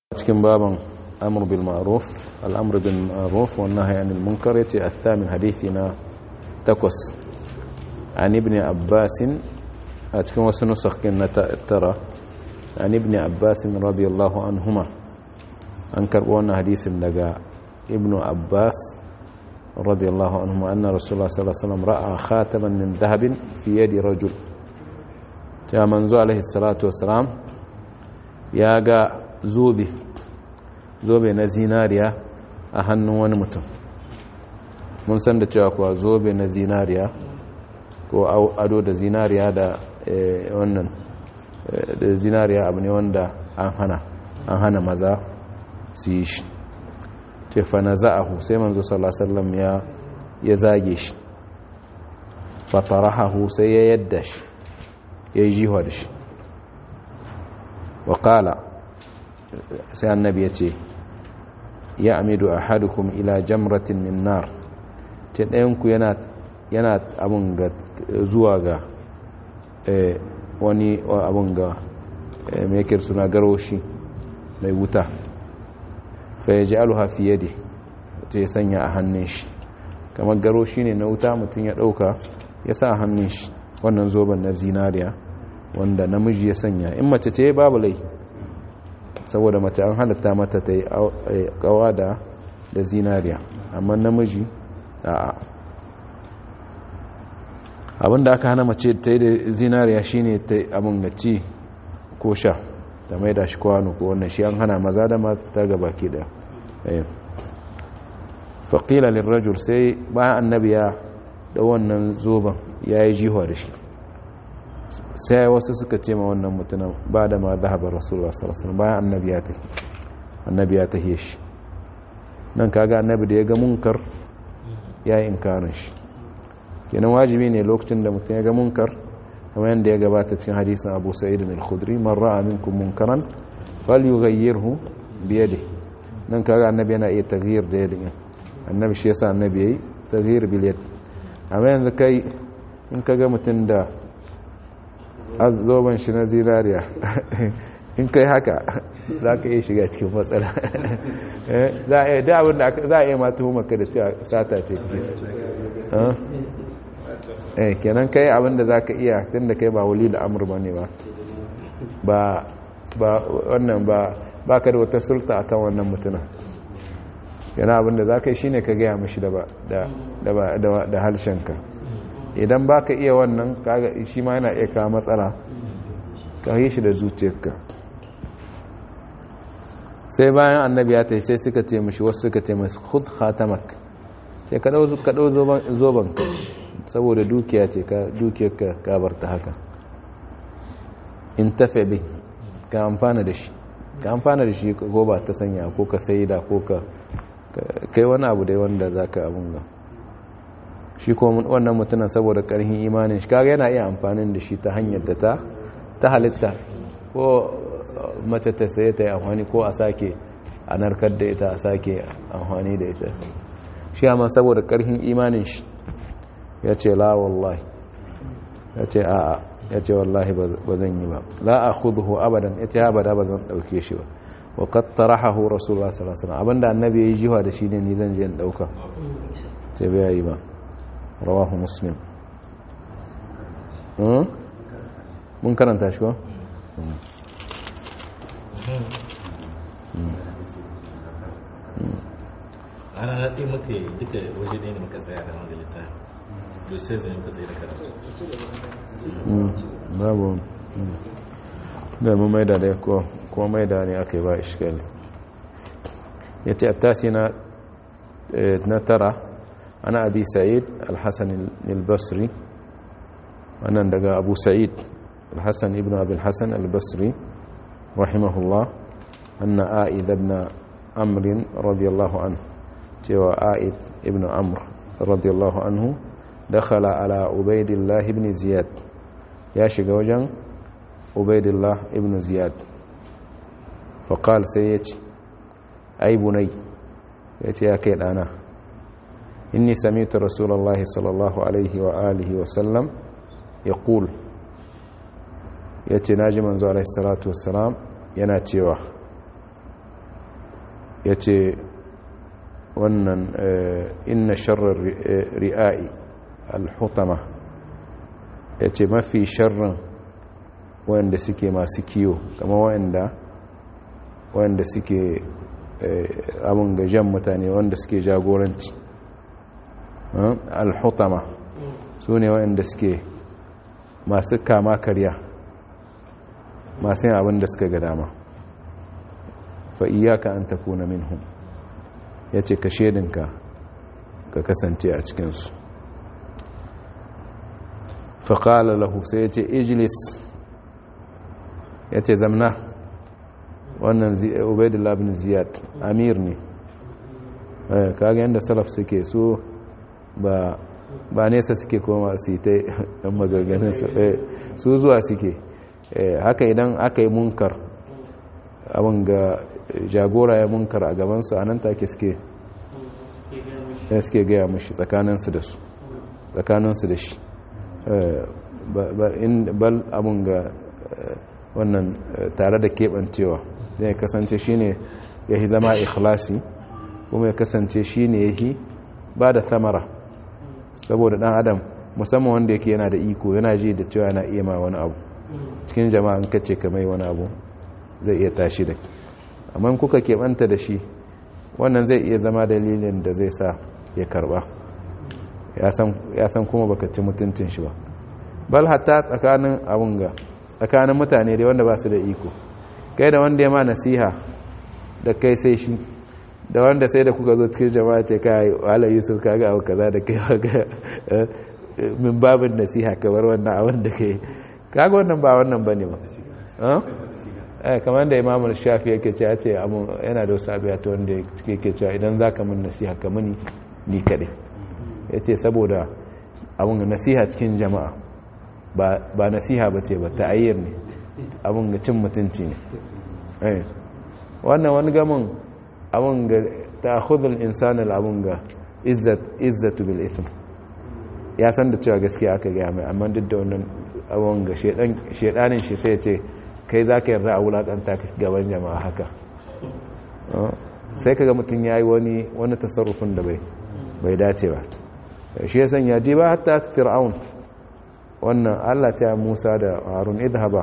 cikin baban amr bil ma'ruf al'amr bil ma'ruf wa nahy anil munkar yace athamin hadithi na takwas an ibn abbas a cikin wasu nusakhin na tara an ibn abbas radiyallahu anhuma an karbo wannan hadisin daga ibn abbas radiyallahu anhuma anna rasulullah sallallahu alaihi wasallam ra'a khataman min dhahabin fi yadi rajul ta manzo alaihi salatu wassalam ya ga zobe zobe na zinariya a hannun wani mutum mun san da cewa kuwa zobe na zinariya ko ado da zinariya da wannan da zinariya abu ne wanda an hana an hana maza su yi shi ce fana za'ahu sai manzo sallasallam ya ya zage shi fatarahahu sai ya yadda shi ya yi jiwa da shi waƙala sai annabi ya ce ya amidu a hadukum ila jamratin min nar ce ɗayanku yana abin ga zuwa ga wani abin ga mekir suna garoshi mai wuta fa ya ji aluha fiye da ta ya sanya a hannun shi kamar garoshi ne na wuta mutum ya ɗauka ya sa a hannun shi wannan zoben na zinariya wanda namiji ya sanya in mace ce babu lai saboda mace an halatta mata ta yi kawa da da zinariya amma namiji a abinda aka hana mace ta yi da zinariya shine ta abin gaci ko sha ta mai da shi kwano ko wannan shi an hana maza da mata gaba ke da faƙila lirrajul sai bayan annabi ya da wannan zoben ya yi jihuwa da shi sai wasu suka ce ma wannan mutunan ba da ma zahabar rasulullah sallallahu bayan annabi ya tafi annabi ya tafi shi nan kaga annabi da ya ga munkar ya yi inkarin shi kenan wajibi ne lokacin da mutum ya ga munkar kamar yadda ya gabata cikin hadisin abu sa'id al-khudri man ra'a minkum munkaran falyughayyirhu bi yadihi nan kaga annabi yana iya taghyir da yadin annabi shi yasa annabi yayi taghyir bil yad amma yanzu kai in kaga mutum da zoben shi na zinariya in kai haka za ka iya shiga cikin matsala za a yi abin da za a iya mata maka da cewa sata ce eh kenan kai abin da za ka iya tun da kai ba wuli da amur ba ne ba ba wannan ba ba ka da wata sulta a kan wannan mutunan yana abin da za ka yi shi ne ka gaya mashi da halshenka idan ba ka iya wannan kaga shi ma yana iya kawo matsala ka yi shi da zuciyarka sai bayan annabi ya tai sai suka ce mashi wasu suka ce masu khud khatamak sai ka dau zoban ka saboda dukiya ce ka dukiyarka ka bar ta haka in tafe bi ka amfana da shi ka amfana da shi ko ba ta sanya ko ka saida ko ka kai wani abu dai wanda zaka abun ga shi ko wannan mutumin saboda karhin imanin shi kaga yana iya amfanin da shi ta hanyar da ta ta halitta ko mace ta saye ta yi amfani ko a sake a narkar da ita a sake amfani da ita shi amma saboda karhin imanin shi ya ce la wallahi ya ce a'a ya ce wallahi ba zan yi ba la a khudhu abadan ya ce abada ba zan dauke shi ba wa qad tarahahu rasulullah sallallahu alaihi wasallam abinda annabi ya yi jiwa da shi ne ni zan je in dauka ce bai yi ba rawahu muslim mun karanta shi ko? ana naɗe maka duka waje ne muka tsaya da magalita da sai zai muka tsaye da karatu babu da mu maida da ko ko maida ne aka yi ba ishkali ya ce a tasi na tara ana abi sa'id al-hassan al-basri wannan daga abu sa'id al-hassan ibn abi al-hassan al-basri rahimahullah anna a'id ibn amr radiyallahu anhu cewa a'id ibn amr radiyallahu anhu dakhala ala ubaidillah ibn ziyad ya shiga wajen ubaidillah ibn ziyad faqal sai yace ai bunai yace ya kai dana إني سمعت رسول الله صلى الله عليه وآله وسلم يقول يتناجي منذ عليه الصلاة والسلام يناتيوه ya ce wannan inna sharar ri'a'i alhutama ya ce mafi sharrin wanda suke masu kiyo kama wanda wanda suke abin gajen mutane wanda suke jagoranci alhutama su ne wanda suke masu kama karya masu yin abin da suka ga dama fa'iyaka an takuna minhum ya ce ka shedinka ka kasance a cikinsu faƙala lahu sai ya ce ijilis ya ce zamna wannan ubaidullah bin ziyad amir ne kaga yadda salaf suke so ba ba nesa suke koma su yi ta yan magarganin su zuwa suke haka idan aka yi munkar abin ga jagora ya munkar a gabansu a nan take suke suke gaya mashi tsakaninsu da su tsakaninsu da shi bal abin ga wannan tare da keɓancewa zai kasance shi ne ya yi zama ikhlasi kuma ya kasance shi ne ya yi ba da tamara saboda ɗan adam musamman wanda yake yana da iko yana ji da cewa yana iya ma wani abu cikin jama'an kace ka mai wani abu zai iya tashi da amma kuka keɓanta da shi wannan zai iya zama dalilin da zai sa ya karba ya san kuma baka ci mutuncin shi ba bal hatta tsakanin abun ga tsakanin mutane dai wanda ba su da iko kai da wanda ya ma nasiha da kai sai shi da wanda sai da kuka zo cikin jama'a ce kai wala yusuf kaga abu kaza da kai ga min babin nasiha kamar wannan abin da kai kaga wannan ba wannan bane ba eh kamar da imam shafi yake cewa ce yana da wasu abiya ta wanda yake cewa idan zaka min nasiha ka mini ni kadai yace saboda abun nasiha cikin jama'a ba nasiha ba ce ba ta'ayyar ne abun ga cin mutunci ne wannan wani gamin abun ga ta'khudul insani abun ga izzatu bil ithm ya san da cewa gaskiya aka gaya mai amma duk da wannan abun ga shedanin shi sai ya ce kai za ka yarda a wulaƙanta gaban jama'a haka sai kaga mutum ya yi wani wani tasarrufin da bai dace ba shi ya sanya ji ba hatta fir'aun wannan allah ta musa da harun idhaba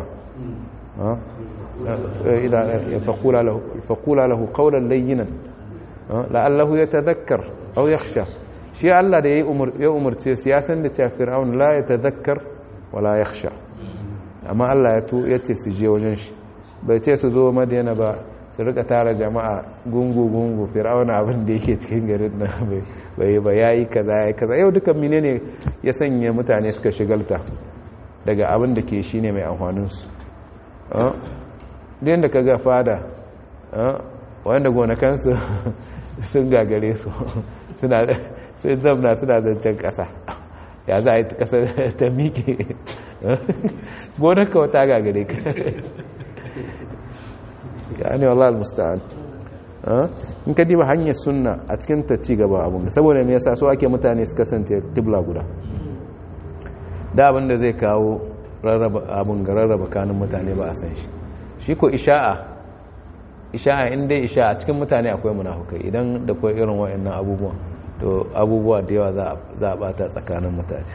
faƙula lahu ƙaunar layyinan la'allahu ya tazakkar au yakhsha shi allah da ya umarce su ya san da cewa fir'aun la ya tazakkar wala yakhsha amma Allah ya to ya ce su je wajen shi bai ce su zo madina ba su rika tara jama'a gungu-gungu fir'auna abin da yake cikin garin na bai ba ya yi kaza ya yi kaza yau dukan mine ne ya sanya mutane suka shigalta daga abin da ke shi ne mai amfaninsu din da ka ga fada wanda gonakansu sun gagare su suna zamna suna zancen ƙasa ya za a yi ƙasa ta miƙe gonar ka wata gagare ka ya ne wallah al-musta'an in ka diba hanyar sunna a cikin ta ci gaba abun saboda me yasa so ake mutane su kasance kibla guda da abin da zai kawo rarraba abun ga rarraba kanin mutane ba a san shi shi ko isha'a isha'a in dai isha'a cikin mutane akwai munafukai idan da kwai irin wa'annan abubuwan to abubuwa da yawa za a bata tsakanin mutane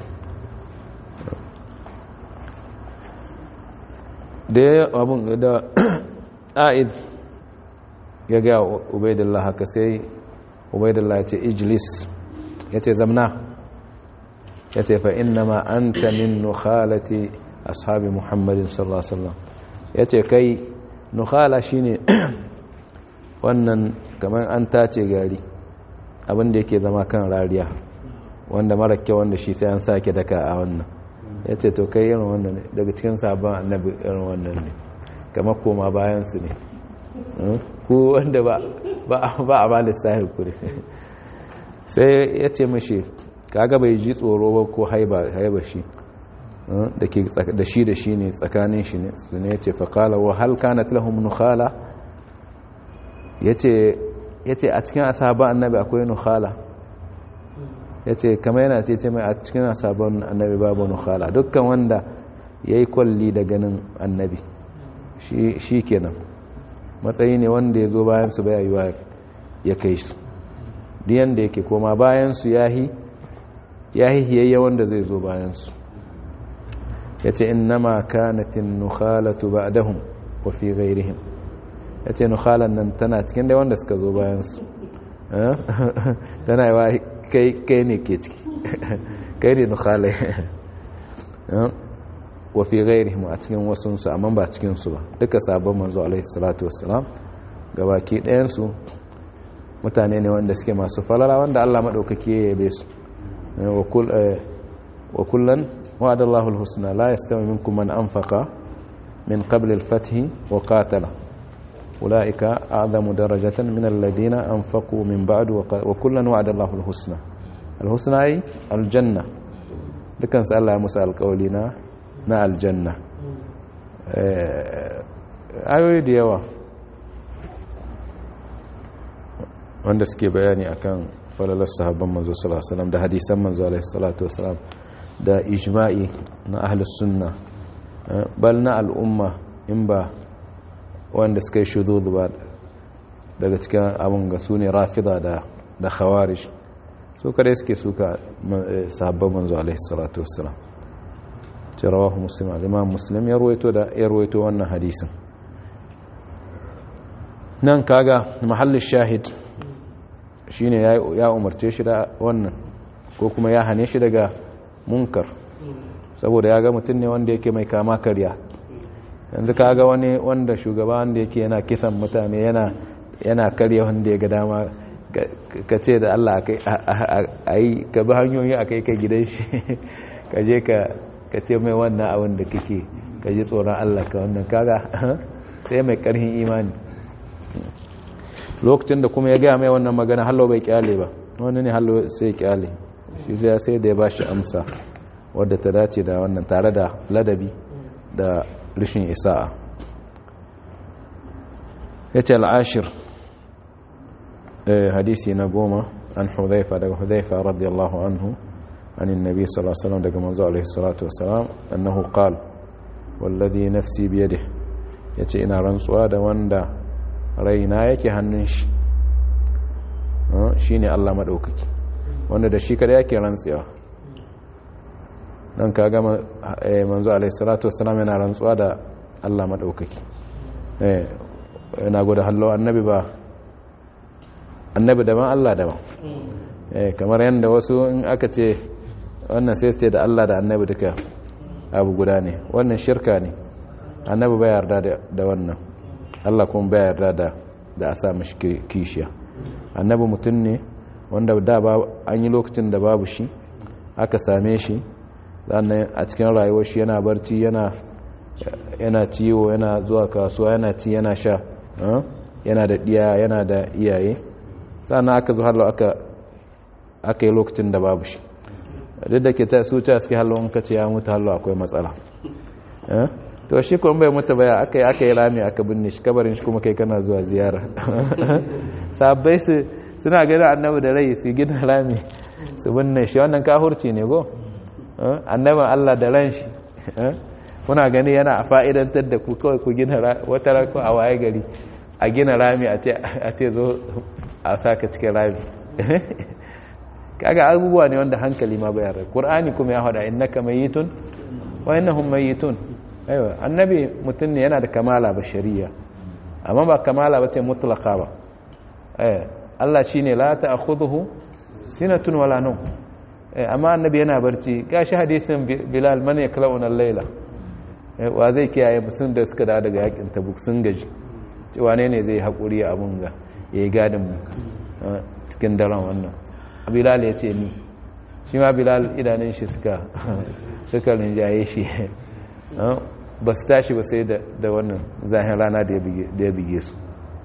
da ya abin da a'id ya ga ubaidullah haka sai ubaidullah ya ce ijlis ya ce zamna ya ce fa inna ma an ta min nukhalati ashabi muhammadin sallallahu alaihi wasallam ya ce kai nukhala shine wannan kamar an tace gari abinda yake zama kan rariya wanda mara kyau wanda shi sai an sake daka a wannan ya ce to kai irin wannan ne daga cikin sabon annabi irin wannan ne kamar koma bayansu ne ku wanda ba a ba lissahi kuri sai ya ce mashi kaga bai ji tsoro ba ko haiba shi da shi da shi ne tsakanin shi ne su ne ya ce faƙala wa halka na tilahun nukhala ya ce a cikin asaba annabi akwai nukhala ya ce kama yana ce ce mai a cikin asabon annabi babu nukhala dukkan wanda ya yi kwalli da ganin annabi shi kenan matsayi ne wanda ya zo bayan su baya yiwa ya kai su diyan da yake koma bayansu yahi yahi hiyayya wanda zai zo bayansu ya ce innama kanatin nukhalatu ba'dahum wa fi ghairihim ya ce nukhalan nan tana cikin da wanda suka zo bayansu tana yi wa kai ne ke ciki kai ne nukhalai wa fi ghairihim a cikin wasunsu amma ba cikinsu ba duka sabon manzo alaihi salatu wassalam gabaki ɗayansu mutane ne wanda suke masu falala wanda Allah maɗaukaki ya yabe su wa kullan wa'ada Allahul husna la yastawi minkum man anfaqa min qabl al-fath wa qatala ulaika a'zamu darajatan min alladhina anfaqu min ba'd wa kullan wa'ada Allahul husna al-husna ay al-janna dukan su Allah ya musu alƙawli na na aljanna ayoyi da yawa wanda suke bayani akan falalar sahabban manzo sallallahu alaihi wasallam da hadisan manzo alaihi salatu wasallam da ijma'i na ahlus sunna bal na al'umma in ba wanda suka yi shudud ba daga cikin abun ga sune rafida da da khawarij su kare suke suka sahabban manzo alaihi salatu wasallam rawahu muslim al-imam muslim ya ruwaito da ya ruwaito wannan hadisin nan kaga mahallin shahid shine ya umarce shi da wannan ko kuma ya hane shi daga munkar saboda ya ga mutum ne wanda yake mai kama karya yanzu kaga wani wanda shugaba wanda yake yana kisan mutane yana yana karya wanda ya ga dama ka ce da Allah a yi ka bi hanyoyi a kai ka gidan shi ka je ka ce mai wannan abin da kake ka ji tsoron Allah ka wannan kaga sai mai karhin imani lokacin da kuma ya gaya mai wannan magana hallo bai kyale ba wani ne hallo sai kyale shi zai sai da ya ba shi amsa wadda ta dace da wannan tare da ladabi da rishin isa'a ya ce al'ashir hadisi na goma an hudhaifa daga hudhaifa radiyallahu anhu عن النبي صلى الله عليه وسلم دقى منزو عليه الصلاة والسلام أنه قال والذي نفسي بيده يتي إنا رنسوا دا واندا raina yake hannun shi shi ne Allah maɗaukaki wanda da shi kada yake rantsewa don ka gama manzo alaihissalatu wassalam yana rantsuwa da Allah maɗaukaki yana gwada hallo annabi ba annabi daban Allah daban kamar yadda wasu in aka ce wannan sai ce da Allah da annabi duka abu guda ne wannan shirka ne annabi bai yarda da wannan Allah kuma bai yarda da da a sa mashi kishiya annabi mutum ne wanda da ba an yi lokacin da babu shi aka same shi sannan a cikin rayuwar shi yana barci yana yana ciwo yana zuwa kasuwa yana ci yana sha yana da diya yana da iyaye sannan aka zo hallo aka aka yi lokacin da babu shi duk da ke ta su ta suke hallo in ka ce ya mutu hallo akwai matsala to shi kuma bai mutu baya aka yi aka yi rami aka binne shi kabarin shi kuma kai kana zuwa ziyara sabbai su suna gani annabi da rai su gina rami su binne shi wannan kahurci ne go annabin Allah da ran shi kuna gani yana a fa'idantar da ku kawai ku gina wata rako a waye gari a gina rami a ce zo a saka cikin rami kaga abubuwa ne wanda hankali ma bayar da ƙur'ani kuma ya hada innaka mayitun wa innahum mayitun aiwa annabi mutum ne yana da kamala bashariya amma ba kamala ba ce mutlaka ba Allah shine la ta'khudhuhu sinatun wala nawm amma annabi yana barci gashi hadisin Bilal man yaklauna al-laila wa zai kiyaye musun da suka dawo daga yakin Tabuk sun gaji wane ne zai hakuri abun ga yayi gadin mu cikin daren wannan Bilal ya ce ni shi ma Bilal idanun shi suka suka rinjaye shi ba su tashi ba sai da wannan zahin rana da ya bige su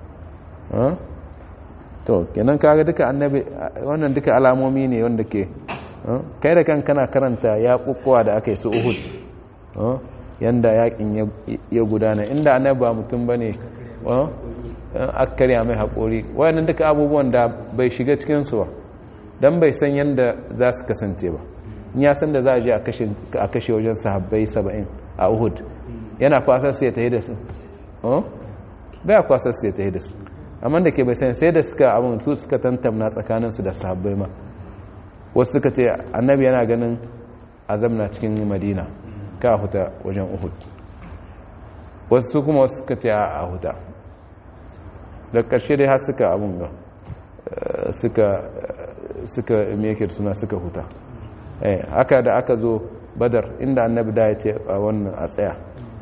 to kenan kaga duka annabi wannan duka alamomi ne wanda ke kai da kan kana karanta ya kukkuwa da aka yi su uhud yanda yakin ya gudana inda annabi ba mutum ba ne aka karya mai haƙori wayannan duka abubuwan da bai shiga cikinsu ba don bai san yadda za su kasance ba in ya san da za a je a kashe wajen sahabbai saba'in a uhud yana kwasar sai ta yi da su bai kwasar sai ta yi da su amma da ke bai sani sai da suka abin su suka tantamna tsakaninsu da sahabbai ma wasu suka ce annabi yana ganin azam na cikin madina ka huta wajen uhud wasu kuma wasu suka ce a huta da ƙarshe dai har suka abin ga suka suka mekir suna suka huta haka da aka zo badar inda annabi da ya ce a wannan a tsaya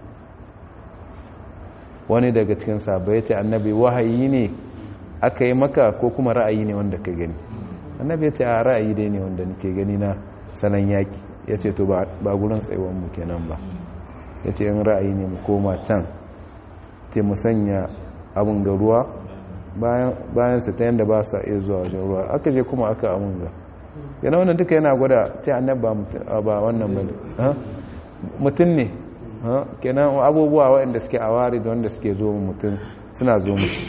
wani daga cikin sabai ya ce annabi wahayi ne aka yi maka ko kuma ra'ayi ne wanda ka gani annabi ya ce a ra'ayi dai ne wanda nake gani na sanan yaki ya ce to ba gurin tsayuwan mu kenan ba ya ce in ra'ayi ne mu koma can ce mu sanya abin ga ruwa bayan su ta yadda ba sa iya zuwa wajen ruwa aka je kuma aka abin ga yana wannan duka yana gwada ce annabi ba wannan ba mutum ne kenan abubuwa waɗanda suke a wari da wanda suke zo mutum suna zo mushi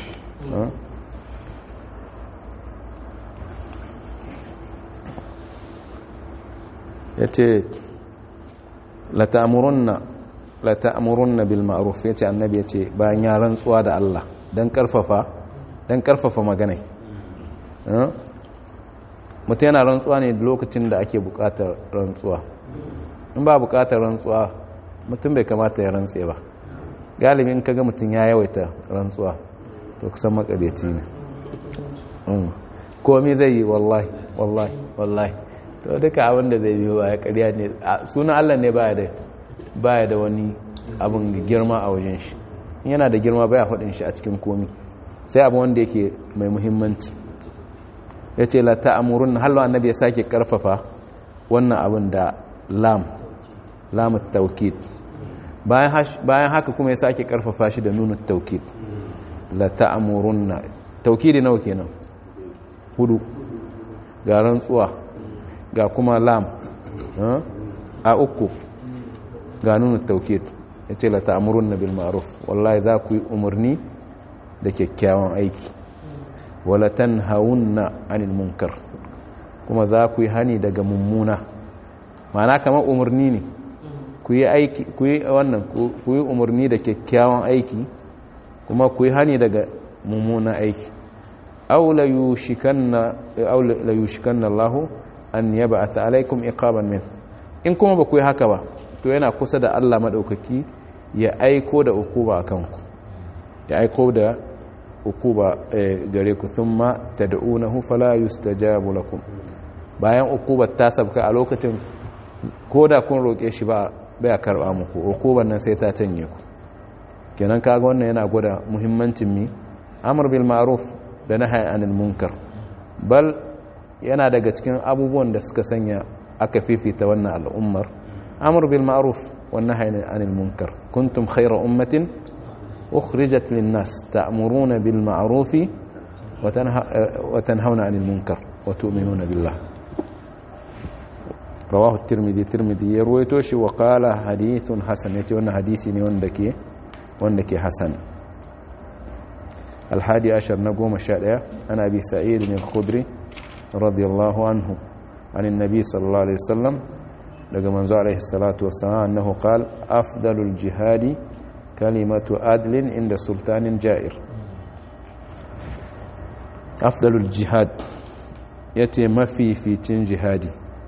ya ce lata'amurunna bil ma'ruf ya ce annabi ya ce bayan ya rantsuwa da Allah don karfafa don karfafa maganai mutum yana rantsuwa ne lokacin da ake bukatar rantsuwa in ba bukatar rantsuwa mutum bai kamata ya rantse ba galibin kaga mutum ya yawaita rantsuwa to kusan makareci ne komi zai yi wallahi wallahi wallahi to duka abin da zai biyo ya karya ne sunan allah ne baya da wani abin girma a wajen shi yana da girma baya faɗin shi a cikin komi sai abin wanda yake mai muhimmanci ya ce la ta'amurun halwa annabi ya sake karfafa wannan abin da lam lamu taukid bayan haka kuma ya sake karfafa shi da nuna taukid la ta'amurunna taukidi nawa kenan hudu ga rantsuwa ga kuma lam a uku ga nuna taukid ya ce la ta'amurunna bil ma'ruf wallahi za ku yi umarni da kyakkyawan aiki wala tanhawunna anil munkar kuma za ku yi hani daga mummuna ma'ana kamar umarni ne ku yi aiki ku yi wannan ku yi umarni da kyakkyawan aiki kuma ku yi hani daga mummuna aiki aw la yushikanna aw la yushikanna Allah an yab'atha alaykum iqaban min in kuma ba ku yi haka ba to yana kusa da Allah madaukaki ya aiko da ukuba akan ku ya aiko da ukuba gare ku thumma tad'unahu fala yustajabu lakum bayan ukubar ta sabka a lokacin ko da kun roƙe shi ba baya karɓa muku ukubar nan sai ta canye ku kenan kaga wannan yana gwada muhimmancin mi amr bil ma'ruf da nahy anil munkar bal yana daga cikin abubuwan da suka sanya aka fifita wannan al'ummar amr bil ma'ruf wan nahy anil munkar kuntum khayra ummatin ukhrijat lin nas ta'muruna bil ma'ruf wa tanhauna anil munkar wa tu'minuna billah rawahu tirmidhi tirmidhi ya ruwaito shi wa qala hadithun hasan yace wannan hadisi ne wanda ke wanda ke hasan الحادي عشر نقوم الشارع عن أبي سعيد الخدري رضي الله عنه عن النبي صلى الله عليه وسلم لقى منزو عليه الصلاة والسلام أنه قال أفضل الجهاد كلمة عدل عند سلطان جائر أفضل الجهاد يتي ما في في تن جهادي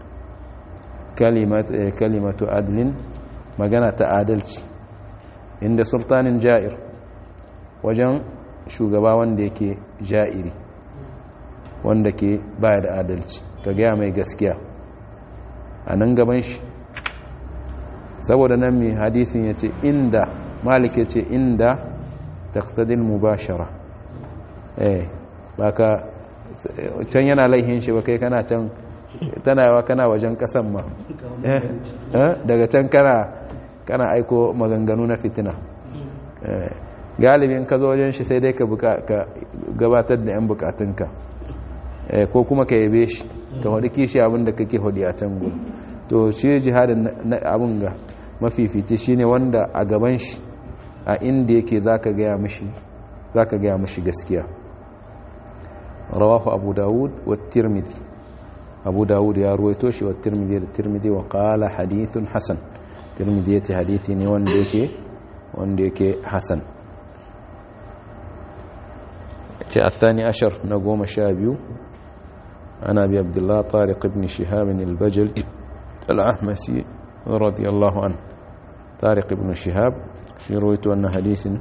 كلمة كلمة عدل مغنى تعادلت عند سلطان جائر وجن shugaba wanda yake ja'iri wanda ke baya da adalci ka gaya mai gaskiya a nan gaban shi saboda nan mai hadisin ya ce inda malik ya ce inda taktadil mubashara eh baka can yana laihin shi ba kai kana can tana yawa kana wajen kasan ma daga can kana kana aiko maganganu na fitina galibin ka zo wajen shi sai dai ka gabatar da 'yan bukatunka ko kuma ka yabe shi ka hudu kishi abinda kake hudu a can gudu to shi jihadin abin ga mafifici shi ne wanda a gaban shi a inda yake za ka gaya mashi gaskiya rawahu abu dawud wa tirmidhi abu dawud ya ruwaito shi wa tirmidhi da tirmidhi wa kala hadithun hasan tirmidhi ya ce hadithi ne wanda yake hasan ce athani ashar na goma sha biyu ana bi abdullah tariq ibn shihab al-bajal al-ahmasi radiyallahu an tariq ibn shihab shi rawaito wannan hadisin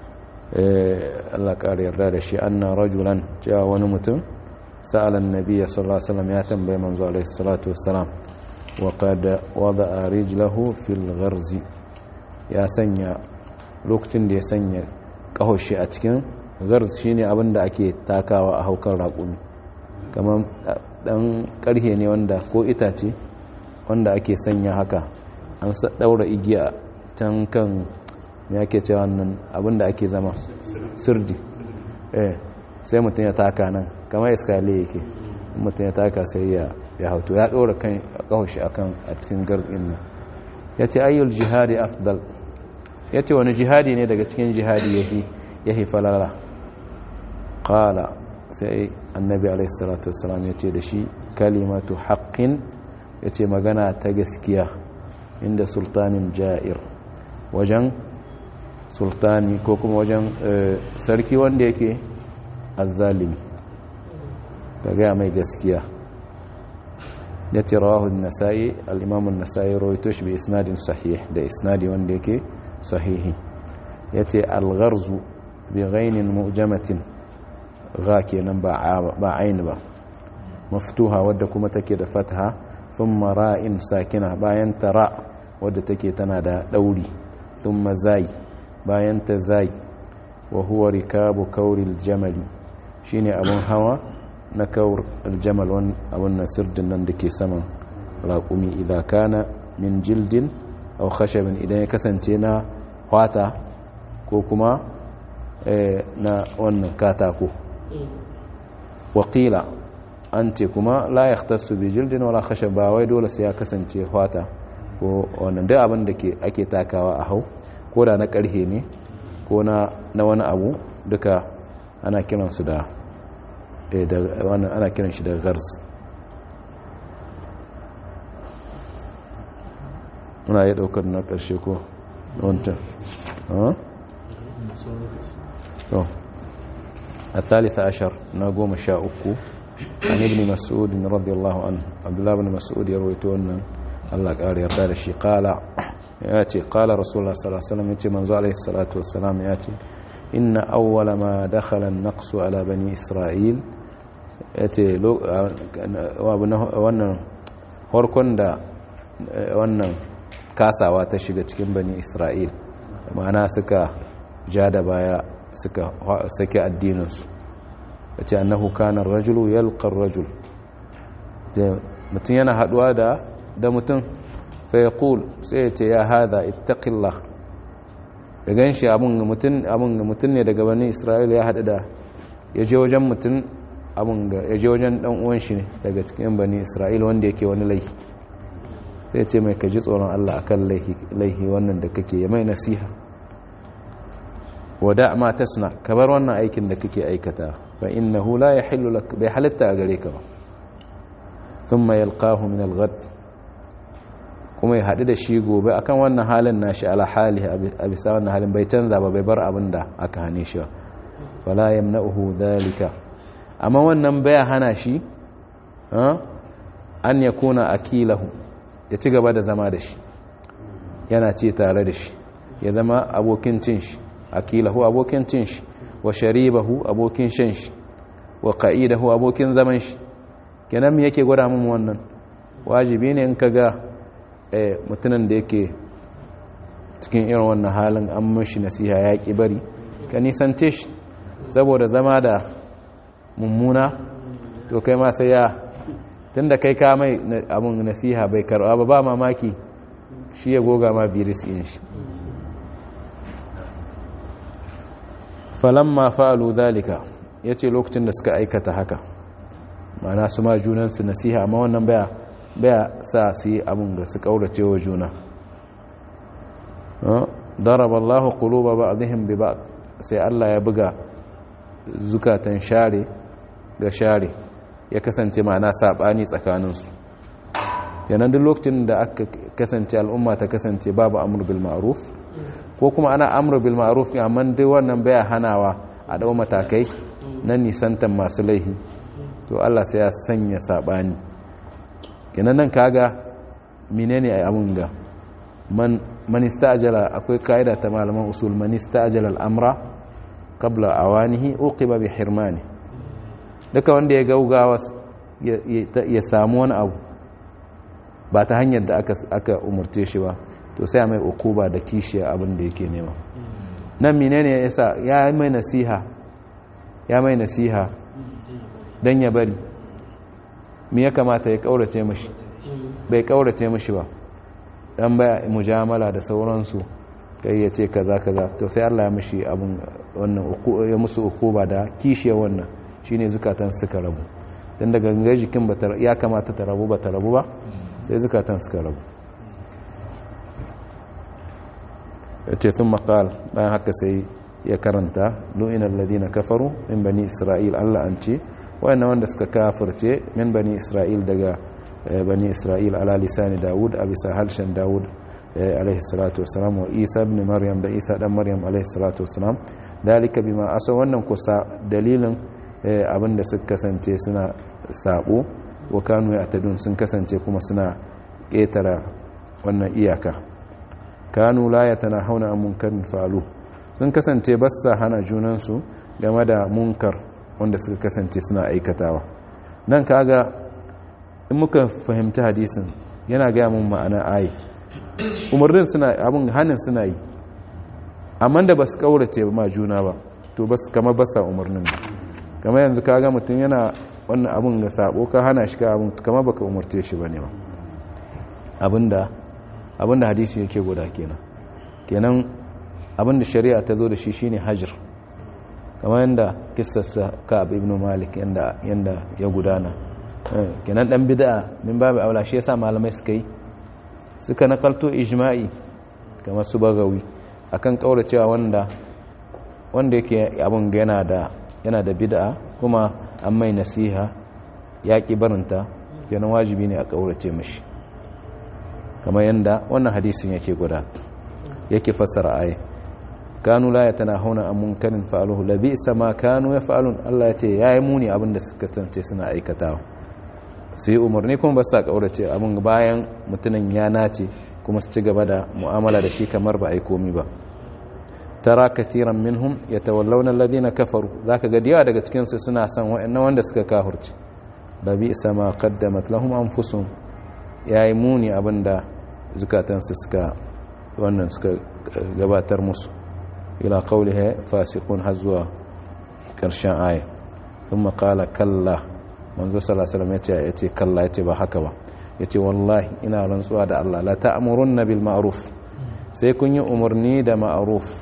Allah ƙara yarda da shi anna rajulan cewa wani mutum sa'alan nabiyya sallallahu alaihi wasallam ya tambaye manzo alaihi salatu wassalam wa qad wada'a rijlahu fil gharzi ya sanya lokacin da ya sanya kahoshi a cikin garz shine abin da ake takawa a haukar raƙumi kamar dan karhe ne wanda ko itace wanda ake sanya haka an daura igiya can kan ya ke cewa wannan abinda ake zama sirdi eh sai mutum ya taka nan kamar iskale yake mutum ya taka sai ya ya hauto ya ɗora kan kawashi akan a cikin garzin nan ya ce ayyul jihadi afdal ya ce wani jihadi ne daga cikin jihadi yahi yahi falala qala sai annabi alaihi salatu wassalam ya ce da shi kalimatu haqqin ya ce magana ta gaskiya inda sultanin ja'ir wajen sultani ko kuma wajen sarki wanda yake azzalimi ta gaya mai gaskiya ya ce rawahun nasa'i al'imamun nasa'i rawaito shi bai isnadin sahih da isnadi wanda yake sahihi ya ce algarzu bi ghainin mu'jamatin ga kenan ba aini ba maftuha wadda kuma take da fatha thumma ra'in sakina bayan ta ra wadda take tana da dauri thumma zai bayan ta zai wa huwa rikabu kauril jamali shine abun hawa na kaur aljamal wan abun nasirdin nan dake saman raqumi idza kana min jildin aw khashabin idan ya kasance na fata ko kuma na wannan katako wakila an ce kuma la yahtassu bi jildin wala khashab ba wai dole sai ya kasance fata ko wannan duk abin da ake takawa a hau ko da na karhe ne ko na wani abu duka ana kiransu da wannan ana kiran shi da gars muna yi daukar na karshe ko wancan الثالث عشر نقوم شاء عن ابن مسعود رضي الله عنه عبد الله بن مسعود يرويتون الله قال يرضى شي قال ياتي قال رسول الله صلى الله عليه وسلم ياتي منذ عليه الصلاه والسلام ياتي ان اول ما دخل النقص على بني اسرائيل yace wannan harkon da wannan kasawa ta shiga cikin bani isra'il ma'ana suka ja da baya suka sake addininsu ya ce annahu kanar rajulu yalqar rajul mutum yana haduwa da da mutum fa yaqul sai ya ce ya hada ittaqillah da ganshi abun mutum abun mutum ne daga bani isra'ila ya hadu da ya je wajen mutum abun ga ya je wajen dan uwan shi ne daga cikin bani isra'ila wanda yake wani laifi sai ya ce mai kaji tsoron Allah akan laifi laifi wannan da kake ya mai nasiha wada ma tasna kabar wannan aikin da kake aikata fa innahu la yahillu lak bai halatta a gare ka ba thumma yalqahu min al-ghad kuma ya hadu da shi gobe akan wannan halin nashi ala hali a bisa wannan halin bai canza ba bai bar abin da aka hane shi ba fala yamna'uhu dhalika amma wannan baya hana shi an yakuna akilahu ya ci gaba da zama da shi yana ce tare da shi ya zama abokin cin shi akilahu abokin cin shi wa sharibahu abokin shan shi wa qa'idahu abokin zaman shi kenan me yake gwada mun wannan wajibi ne in kaga eh mutumin da yake cikin irin wannan halin an mishi nasiha ya ki bari ka nisance shi saboda zama da mummuna to kai ma sai ya tunda kai ka mai abun nasiha bai karba ba ba mamaki shi ya goga ma virus in shi falamma fa'alu zalika yace lokacin da suka aikata haka mana su ma junan su nasiha amma wannan baya baya sa su yi abun da su kaurace wa juna daraba Allah quluba ba'dihim bi ba'd sai Allah ya buga zukatan share ga share ya kasance ma'ana sabani tsakanin su yanan duk lokacin da aka kasance al'umma ta kasance babu amr bil ma'ruf ko kuma ana amru bil ma'ruf amma dai wannan baya hanawa a dau matakai na nisantan masu laihi to Allah sai ya sanya sabani kenan nan kaga menene ai abun ga man man istajala akwai kaida ta malaman usul man istajala al-amra qabla awanihi uqiba bi hirmani duka wanda ya gaugawa ya samu wani abu ba ta hanyar da aka aka umurce shi ba to sai mai ukuba da kishiya abin da yake nema nan menene yasa ya mai nasiha ya mai nasiha dan ya bari me ya kamata ya kaurace mishi bai kaurace mishi ba dan baya mujamala da sauransu kai ya ce kaza kaza to sai Allah ya mishi abun wannan ya musu ukuba da kishiya wannan shine zukatan suka rabu dan daga gangar jikin ba ya kamata ta rabu ba ta rabu ba sai zukatan suka rabu yace sun maqal bayan haka sai ya karanta lu'inal ladina kafaru min bani isra'il Allah an ce wayannan wanda suka kafirce min bani isra'il daga bani isra'il ala lisani daud a bisa harshen daud alaihi salatu wassalam wa isa ibn maryam da isa dan maryam alaihi salatu wassalam dalika bima asa wannan kusa dalilin abinda suka kasance suna sabo wa kanu ya'tadun sun kasance kuma suna ƙetara wannan iyaka kanu la yatanahawna an munkarin fa'alu sun kasance ba sa hana junansu game da munkar wanda suka kasance suna aikatawa nan kaga in muka fahimci hadisin yana gaya mun ma'ana ayi umarnin suna abin hannun suna yi amma da ba su kaurace ma juna ba to ba su kama basa umarnin ba kama yanzu kaga mutum yana wannan abin ga sabo ka hana shi ka abin kama baka umarce shi ba ne ba abinda abinda hadisi yake guda kenan kenan abinda shari'a ta zo da shi shine hajr kamar yanda kissarsa ka'ab ibn malik yanda yanda ya gudana kenan dan bid'a min babu aula shi yasa malamai suka yi suka nakalto ijma'i kamar su bagawi akan kauracewa wanda wanda yake abun yana da yana da bid'a kuma an mai nasiha ya ki barinta kenan wajibi ne a kaurace mishi kamar yanda wannan hadisin yake guda yake fassara aya kanu la yatanahuna an munkarin fa'aluhu labisa ma kanu yaf'alun Allah yace yayi muni abinda suka tantance suna aikatawa su yi umarni kuma ba sa kaurace abin bayan mutumin ya nace kuma su ci gaba da mu'amala da shi kamar ba a yi komi ba tara kathiran minhum yatawallawna alladhina kafaru zaka ga diya daga cikin su suna son wa'annan wanda suka kafirci da bi sama qaddamat lahum anfusuhum yayi muni abinda zukatan su suka wannan suka gabatar musu ila qawlihi fasiqun hazwa karshen aya thumma qala kalla manzo sallallahu alaihi wasallam yace kalla yace ba haka ba yace wallahi ina rantsuwa da Allah la ta'murunna bil ma'ruf sai kun yi umarni da ma'ruf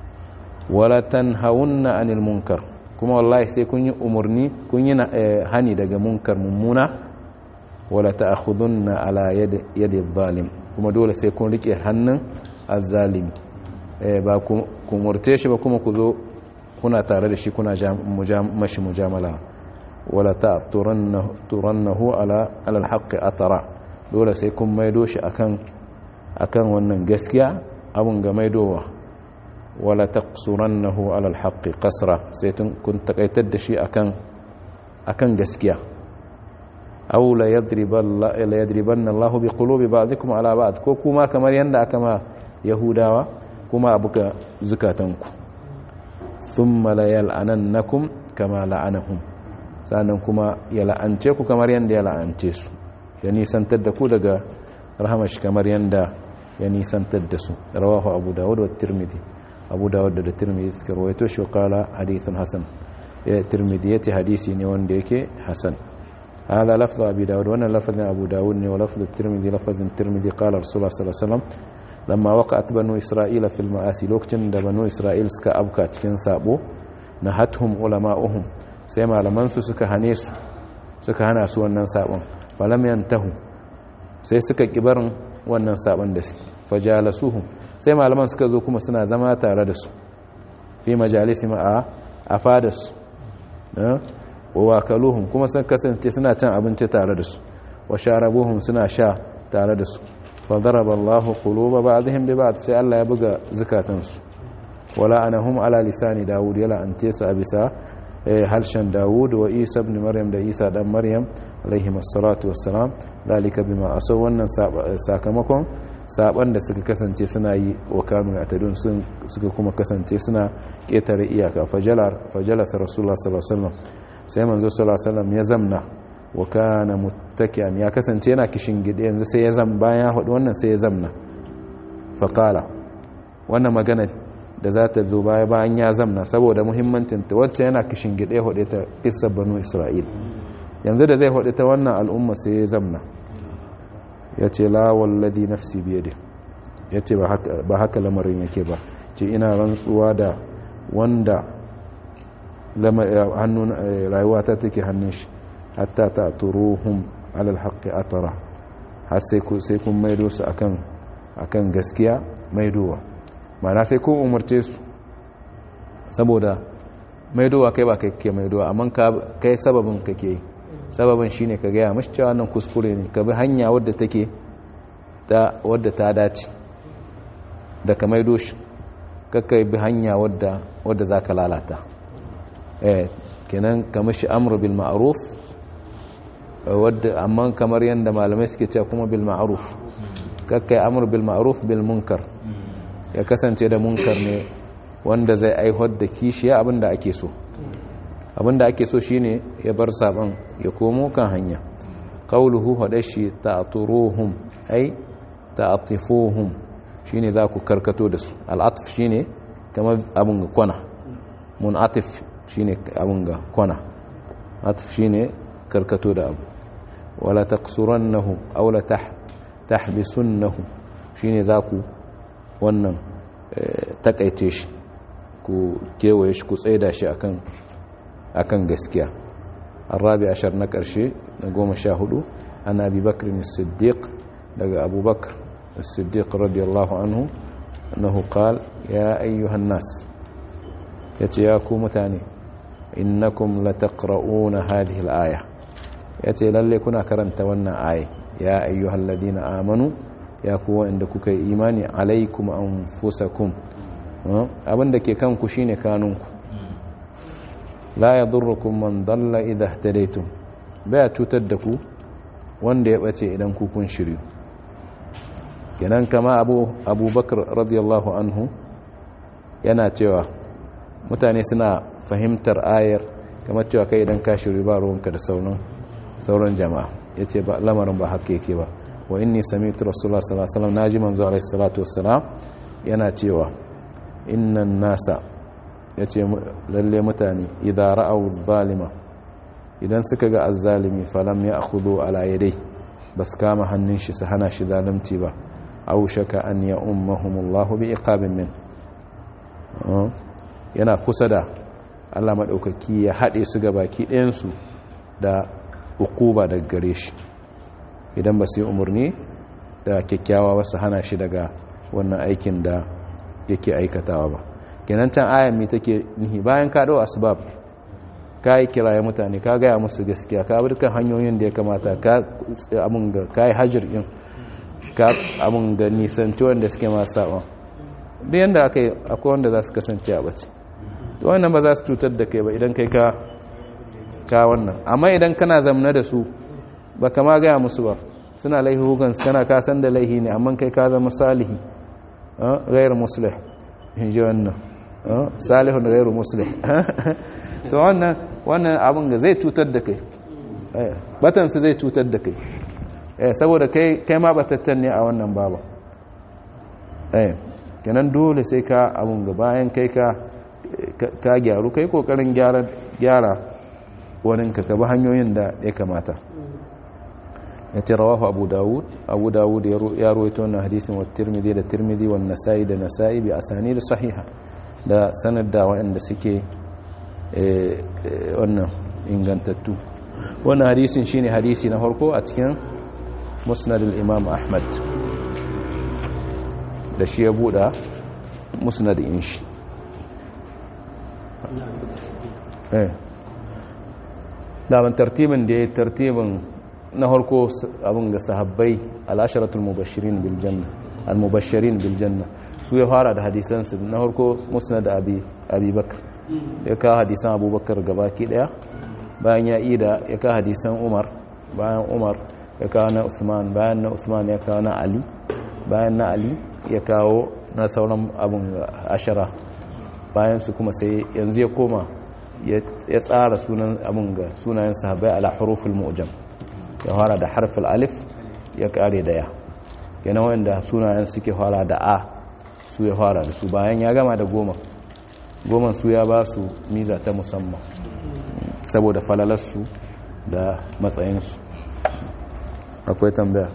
wala tanhawunna anil munkar kuma wallahi sai kun yi umarni kun yi hani daga munkar mummuna wala ta'khudunna ala yadi zalim kuma dole sai kun rike hannun azzalimi ba ku umurce shi ba kuma ku zo kuna tare da shi kuna mashi mujamala wala ta turannahu ala alhaqqi atara dole sai kun maido shi akan akan wannan gaskiya abun ga maidowa wala taqsurannahu ala alhaqqi qasra sai kun takaitar da shi akan akan gaskiya aw la yadribanna la yadribanna Allah bi qulubi ba'dikum ala ba'd ko kuma kamar yanda aka ma yahudawa kuma abuka zukatanku thumma la yal'anannakum kama la'anahum sannan kuma ya la'ance ku kamar yadda ya la'ance su ya nisantar da ku daga rahamashi kamar yadda ya nisantar da su rawahu abu dawud wa tirmidhi abu dawud da tirmidhi suka rawaito shi kala hadithun hasan ya tirmidhi yace hadisi ne wanda yake hasan هذا لفظ أبي داود وأنا لفظ أبو داود ولفظ الترمذي لفظ الترمذي قال رسول الله صلى الله عليه وسلم لما وقعت بنو إسرائيل في المآسي لوكتن بنو إسرائيل سكا أبكى تكن سابو نهتهم علماؤهم sai malamansu suka hane su suka hana su wannan sabon falam yantahu sai suka kibarin wannan sabon da suke fajalasuhum sai malaman suka zo kuma suna zama tare da su fi majalisi a a fadas wa wakaluhum kuma sun kasance suna cin abinci tare da su wa sharabuhum suna sha tare da su fa daraba Allahu quluba ba'dihim bi ba'd sai Allah ya buga zukatansu wala anahum ala lisani Dawud yala ante su a bisa harshen dawud wa isa ibn maryam da isa dan maryam alaihi masallatu wassalam dalika bima aso wannan sakamakon saban da suka kasance suna yi wa kanu ya tadun sun suka kuma kasance suna ketare iyaka fajalar fajalasa rasulullah sallallahu alaihi wasallam sai manzo sallallahu alaihi wasallam ya zamna wa kana muttaki'an ya kasance yana kishin gide yanzu sai ya zam bayan ya hudu wannan sai ya zamna faqala wannan magana da za ta zo baya bayan ya zamna saboda muhimmancinta wacce yana kishin gide hudu ta kissar banu isra'il yanzu da zai hudu ta wannan al'umma sai ya zamna ya ce la wallazi nafsi biyade ya ce ba haka lamarin yake ba ce ina rantsuwa da wanda hannun rayuwa ta take hannun shi hatta ta turuhum alal haqqi atara har sai kun maido su akan akan gaskiya maidowa mana sai kun umarce su saboda maidowa kai ba kai ke maidowa amma kai sababin kake yi sababin shine ka gaya mashi cewa nan kuskure ne ka bi hanya wadda take ta wadda ta dace da ka maido shi kakka bi hanya wadda wadda zaka lalata eh kenan ka mashi amru bil ma'ruf wadda amma kamar yanda malamai suke cewa kuma bil ma'ruf kakka amru bil ma'ruf bil munkar ya kasance da munkar ne wanda zai aihuwar da kishiya abinda ake so abinda ake so shine ya bar saban ya komo kan hanya qauluhu hadashi ta'turuhum ai ta'tifuhum shine za ku karkato da su al'atf shine kamar abun ga kwana munatif shine abun ga kwana atf shine karkato da abu wala taqsurannahu aw la tahbisunnahu shine za ku wannan takaice shi ku kewaye shi ku tsaida shi akan akan gaskiya arabi ashar na ƙarshe na goma sha hudu an abi bakr siddiq daga abubakar siddiq radiyallahu anhu annahu qal ya ayyuhan nas yace ya ku mutane innakum lataqra'una hadhihi al-aya yace lalle kuna karanta wannan aya ya ayyuhal ladina amanu ya ku wanda kuka yi imani alaikum anfusakum abinda ke kanku shine kanunku la ya durrukum man dalla idha ihtadaytum baya cutar da ku wanda ya bace idan ku kun shiryu kenan kama abu abubakar radiyallahu anhu yana cewa mutane suna fahimtar ayar kamar cewa kai idan ka shiryu ba ruwanka da sauran sauran jama'a yace ba lamarin ba haka yake ba wa inni sami'tu rasulullah sallallahu alaihi wasallam naji manzo alaihi salatu wassalam yana cewa innan nasa ya ce lalle mutane idan ra'au zalima idan suka ga azzalimi falam ya akhudhu ala yadai bas kama hannun shi su hana shi zalunci ba aw shaka an ya ummahumullahu bi iqabin min yana kusa da Allah madaukaki ya hade su ga baki ɗayan su da ukuba daga gare shi idan ba su yi umarni da kyakkyawa ba su hana shi daga wannan aikin da yake aikatawa ba kenan can ayan mi take nihi bayan ka dau asbab ka yi kiraye mutane ka gaya musu gaskiya ka bi dukkan hanyoyin da ya kamata ka amun ga ka yi hajjir din ka amun ga nisanci wanda suke masu saɓon duk yadda aka yi akwai wanda za su kasance a bace wannan ba za su cutar da kai ba idan kai ka ka wannan amma idan kana zamna da su ba kama gaya musu ba suna laihugan kana kasan da laihi ne amma kai ka zama salihi gairu musulih in ji wannan salihun gairu musulih to wannan wannan abin ga zai cutar da kai batansu zai cutar da kai saboda kai kai ma bataccen ne a wannan baba kenan dole sai ka abin ga bayan kai ka ka gyaru kai kokarin gyara gyara waninka ka bi hanyoyin da ya kamata ya ce rawahu abu dawud abu dawud ya ruwaito wannan hadisin wa tirmidhi da tirmidhi wa nasa'i da nasa'i bi asani da sahiha da sanad da waɗanda suke wannan ingantattu wannan hadisin shine hadisi na farko a cikin musnad al-imam ahmad da shi ya buɗa musnad in shi daban tartibin da ya tartibin na harko abin ga sahabbai al'asharatul mubashirin bil janna al-mubashirin bil janna su ya fara da hadisansu na harko musnad abi abi bakr ya kawo hadisan abubakar gabaki daya bayan ya ida ya kawo hadisan umar bayan umar ya kawo na usman bayan na usman ya kawo na ali bayan na ali ya kawo na sauran abin ashara bayan su kuma sai yanzu ya koma ya tsara sunan abin ga sunayen sahabai ala huruful mu'jam ya fara da harfin alif ya kare da ya yana wanda sunayen suke fara da a su ya fara da su bayan ya gama da goma goma su ya ba su miza ta musamman saboda falalarsu da matsayinsu akwai tambaya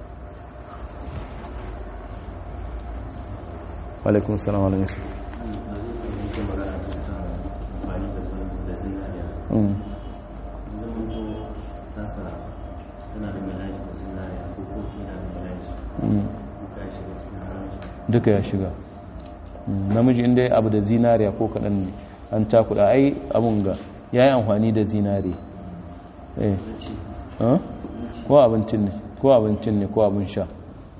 alaikun salam alaikum duka ya shiga namiji inda ya abu da zinariya ko kaɗan ne an cakuɗa ai abun ga ya yi amfani da zinari ko abincin ne ko abincin ne ko abin sha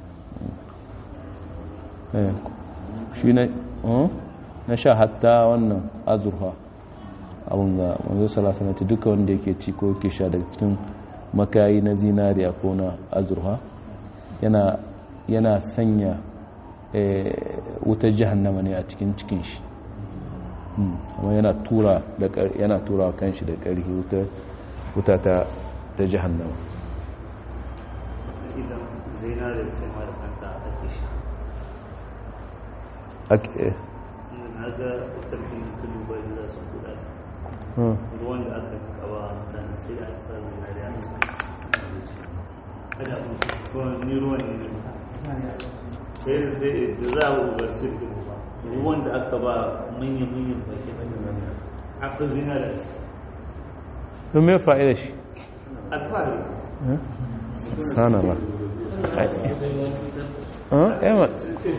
shi na sha hatta wannan azurfa abin ga manzo salasanati duka wanda yake ci ko yake sha daga cikin makayi na zinariya ko na azurfa yana sanya wutar jahannama ne a cikin cikin shi amma yana tura da yana tura kan shi da ƙarfi wuta ta ta jahannama idan zinare ce ma da kanta ake sha ake na ga tarkin tulu bai da su kuɗa ruwan da aka kaba mutane sai da aka sa zinare a cikin kada kuma ni ruwan ne sai da sai da za a ubarci da ruwan da aka ba manyan-manyan baki aka zinare a ciki don me fa'ida shi alfahari sana ba yawa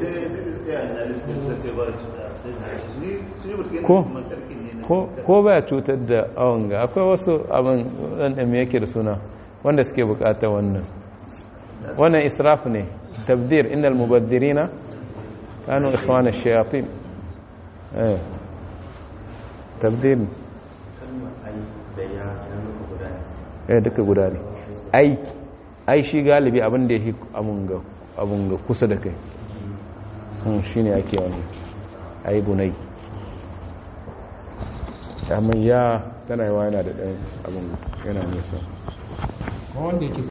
ko baya cutar da awon ga akwai wasu abin ɗanɗan yake da suna wanda suke bukatar wannan wannan israf ne tabdir inda almubaddirina kanu ikhwana shayatin eh tabdir eh duka guda ne ai ai shi galibi abin da yake abun ga abun ga kusa da kai hmm shine ake wani ai bunai amma ya tana yawa yana da ɗan abin yana nisa wanda yake